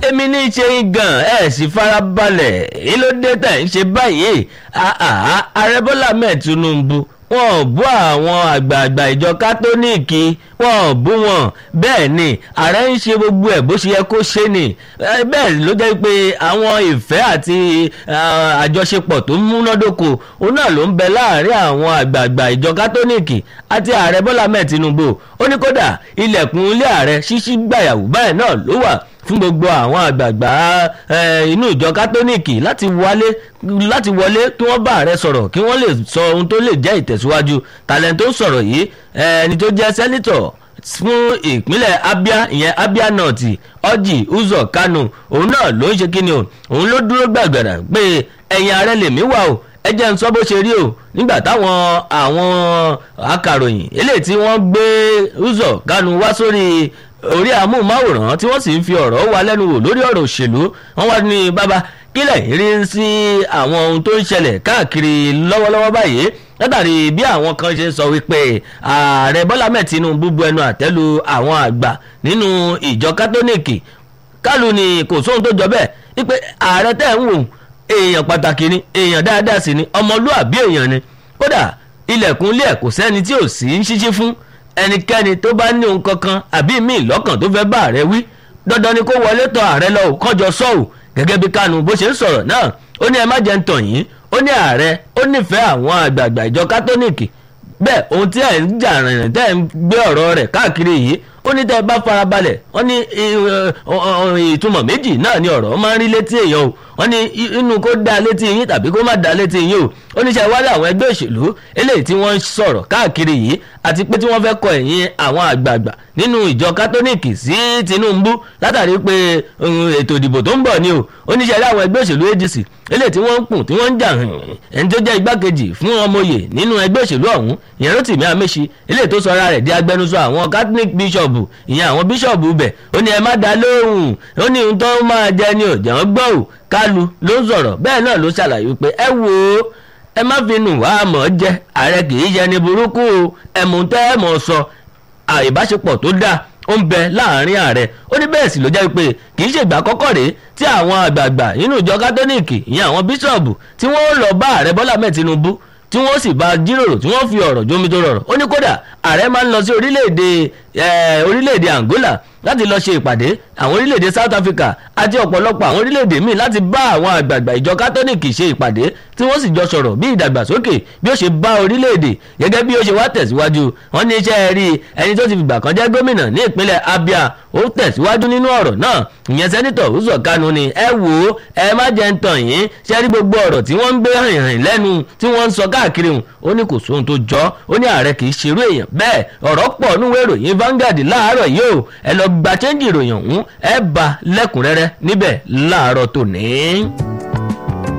èmi ní í ṣe yín gan ẹ sì farabalẹ̀ èyí ló dé tẹ̀ ń ṣe báyìí ààrẹ bọ́lá mẹ́ẹ̀ tinubu wọn ò bú àwọn àgbààgbà ìjọ kátólíìkì wọn ò bú wọn bẹ́ẹ̀ ni ààrẹ ń ṣe gbogbo ẹ̀ bó ṣe yẹ kó ṣe ni bẹ́ẹ̀ ló jẹ́ pé àwọn ìfẹ́ àti àjọṣepọ̀ tó múnádóko òun náà ló ń bẹ láàrin àwọn àgbààgbà ìjọ kátólíìkì àti ààrẹ bọ́lá mẹ́ẹ̀ tinubu ó ní kódà ilẹ̀kùn ilé ààrẹ ṣíṣí gbàyàwó báyìí náà ló wà fún gbogbo àwọn àgbààgbà inú ìjọ kátólíìkì láti wọlé láti wọlé kí wọ́n bá ààrẹ sọ̀rọ̀ kí wọ́n lè sọ ohun tó lè jẹ́ ìtẹ̀síwájú talent tó sọ̀rọ̀ yìí ẹni tó jẹ́ sẹ́nitọ̀ fún ìpínlẹ̀ abia ìyẹn abia north ọjì uzọ kanu òun náà ló ń ṣe kíni o òun ló dúró gbàgbàrà pé ẹ̀yìn ààrẹ lèmi wà o ẹ jẹ́ ń sọ bó ṣe rí o nígbà táwọn àwọn akàròyìn eléyìí tí wọ́n gbé uzọ kanu wá sórí orí amóhùnmáwòrán tí wọ́n sì ń fi ọ̀rọ̀ wa lẹ́nu wò lórí ọ̀rọ̀ òṣèlú wọ́n wá ní bàbá kílẹ̀ rí sí àwọn ohun tó ń ṣẹlẹ̀ káàkiri lọ́wọ́lọ́wọ́ báyìí látàrí bí àwọn kan ṣe sọ wípé ààrẹ bọ́lá mẹ́ẹ̀ tinubu bu ẹnu àtẹ́lu àwọn àgbà nínú ìjọ kátólíìkì kálù ni kò sóhun tó jọ bẹ́ẹ̀ wípé ààrẹ tẹ̀ ń wò èèyàn pàtàkì ni èèyàn dáadáa sì ni ọmọlúàbí èèyàn ni kódà ilẹ̀kùn ilé ẹ̀ kò sẹ́ni tí ò sí ń ṣíṣí fún ẹnikẹ́ni tó bá ní ohun kankan àbí míì lọ́kàn tó fẹ́ bá ààrẹ wí dandan ni kó wọlé tọ̀ ààrẹ lọ kọjọ sọ́ọ̀ gẹ́gẹ́ bí kánú bó ṣe ń sọ̀rọ̀ náà ó ní ẹ má jẹ́ ń tàn yín ó ní ààrẹ ó nífẹ̀ẹ́ àwọn àgbààgbà ìjọ kátólíìkì bẹ́ẹ̀ ohun tí ẹ̀ ń jà rìnrìn tẹ́ ẹ̀ ń gbé ọ̀rọ̀ rẹ̀ káàkiri yìí ó ní tẹ́ ẹ bá farabalẹ̀ wọ́n ní ìtumọ̀ méjì náà ni ọ̀rọ̀ máa ń rí létí èèyàn o wọ́n ní inú kó dá létí yín tàbí kó má dá létí yín o ó ní ṣe wálé àwọn ẹgbẹ́ òṣèlú eléyìí tí wọ́n ń sọ̀rọ̀ káàkiri yìí àti pé tí wọ́n fẹ́ kọ ẹ̀yìn àwọn àgbààgbà nínú ìjọ kátólíìkì sí tinubu látàrí pé ètò ìdìbò tó ń bọ̀ ni o ó ní ṣe àwọn ẹgbẹ́ òṣèlú adc eléyìí tí wọ́n ń kùn tí wọ́n ń jà ẹni tó jẹ́ igbákejì fún ọmọye nínú ẹgbẹ́ òṣèlú ọ̀hún ìyẹn Rotimi Amechi eléyìí tó sọra rẹ̀ di agbẹnusọ àwọn catholic bishop ìyẹn àwọn bishop bẹ̀ ó ní ẹ má dá lóhùn ó ní ohun tó máa jẹ ni òjò ń gbọ́ ò kálu ló ń sọ̀rọ̀ bẹ́ẹ̀ náà ló ṣàlàyé pé ẹ wò ó ẹ má fi nù wá mọ̀ jẹ ààrẹ kì í ṣe ni burúkú o ẹ̀mú tẹ́ ẹ̀ mọ̀ sọ àìbáṣepọ̀ tó dáa ó ń bẹ láàrin ààrẹ ó ní bẹ́ẹ̀ sì ló jẹ́ pé kì í ṣègbà kọ́kọ́ rèé tí àwọn àgbààgbà nínú ìjọ kátólíìkì ìyẹn àwọn bíṣọ̀bù tí wọ́n lọ bá ààrẹ bọ́lá mẹ́ẹ̀ tinubu tí wọ́n sì bá jíròrò tí wọ́n fi ọ̀rọ̀ jómi tó rọrọ̀ ó ní kódà ààrẹ máa ń lọ sí orílẹ̀-èdè orílẹ̀-èdè Angola láti lọ ṣe ìpàdé àwọn orílẹ̀-èdè South Africa àti ọ̀pọ̀lọpọ̀ àwọn orílẹ̀-èdè míì láti bá àwọn àgbààgbà ìjọ kátólíìkì ṣe ìpàdé tí wọ́n sì jọ sọ̀rọ̀ bí ìdàgbàsókè bí ó ṣe bá orílẹ̀-èdè gẹ́gẹ́ bí ó ṣe wá tẹ̀síwájú wọ́n ní iṣẹ́ rí ẹni tó ti fìgbà kan jẹ́ gómìnà ní ìpínlẹ̀ Abia ó tẹ̀síwájú nínú ọ̀rọ̀ náà ìyẹn sẹ́nitọ̀ Uzọ Kanu ni ẹ wò ó ẹ má jẹ́ ń tàn yín ṣe rí gbogbo ọ̀rọ̀ tí wọ́n ń gbé hàn lẹ́nu tí wọ́n ń sọ káàkiri hùn ó ní kò sóhun tó jọ ó ní ààrẹ kì í ṣerú èèyàn bẹ́ẹ̀ ọ̀rọ̀ pọ̀ núwèé ìròyìn Vanguard láàárọ̀ yìí ó ẹ lọ gba chẹ́ńjì ìròyìn ọ̀hún ẹ bá lẹ́kùnrẹ́rẹ́ níbẹ̀ láàárọ̀ tòní.